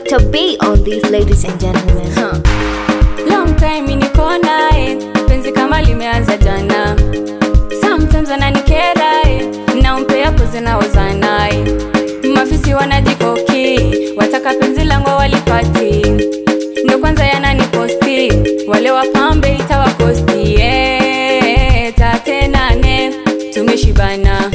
Dr. B on these ladies and gentlemen. Huh. Long time niko naye, penzi kama limeanza jana. Sometimes ananikera eh, nampea pozi naoza naye. Mafisi wanajikoki, wataka penzi langu walipati. Ndo kwanza yananiposti, wale wapambe itawakosti. Eh, tate nane, tumeshibana.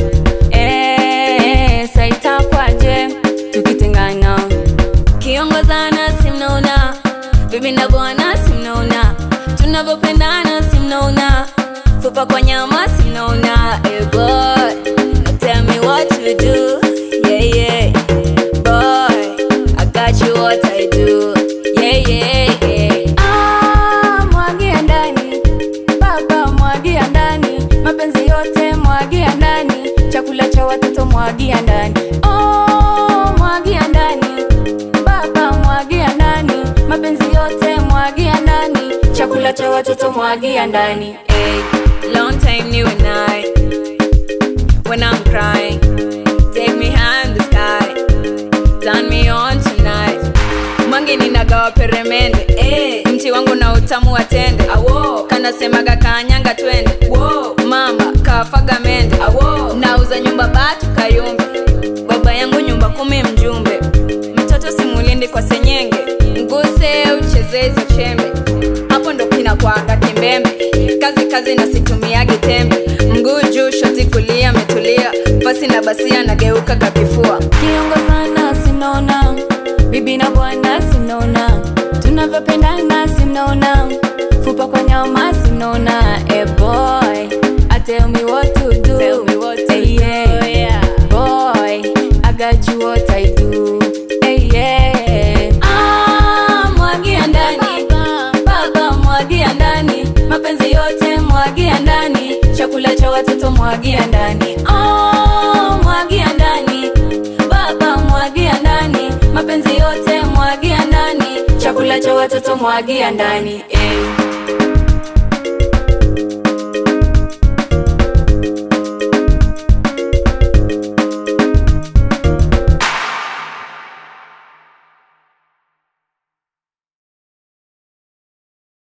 Eh, saitakwaje, tukitengana kiongozana simnaona bibi na bwana simnaona tunavyopendana simnaona fupa kwa nyama simnaona hey boy tell me what to do yeah yeah boy i got you what i do yeah yeah yeah ah mwagia ndani baba mwagia ndani mapenzi yote mwagia ndani chakula cha watoto mwagia ndani oh mwagia ndani baba mwagia ndani mapenzi yote mwagia ndani chakula cha watoto mwagia ndani hey, long time new and I when I'm crying take me hand the sky turn me on tonight mwangi ninagawa peremende eh, mti wangu na utamu wa tende awo kanasemaga kanyanga twende wo mama kafaga mende awo nauza nyumba batu kayumbe baba yangu nyumba kumi mjumbe mtoto simulindi kwa senyenge mguse ucheze hizo chembe hapo ndo kina kwanga kimbembe kazi kazi na situmiagi tembe mguu juu shoti kulia metulia pasi na basia nageuka kakifua kiongozana sinaona bibi na bwana sinaona tunavyopendana sinaona fupa kwa nyama sinaona eh boy I tell me what to do tell me what to hey, yeah. yeah. boy I got you what I do hey, yeah. ah, mwagia ndani baba mwagia ndani mapenzi yote mwagia ndani chakula cha watoto mwagia ndani oh, mwagia ndani baba mwagia ndani mapenzi yote mwagia ndani chakula cha watoto mwagia ndani eh.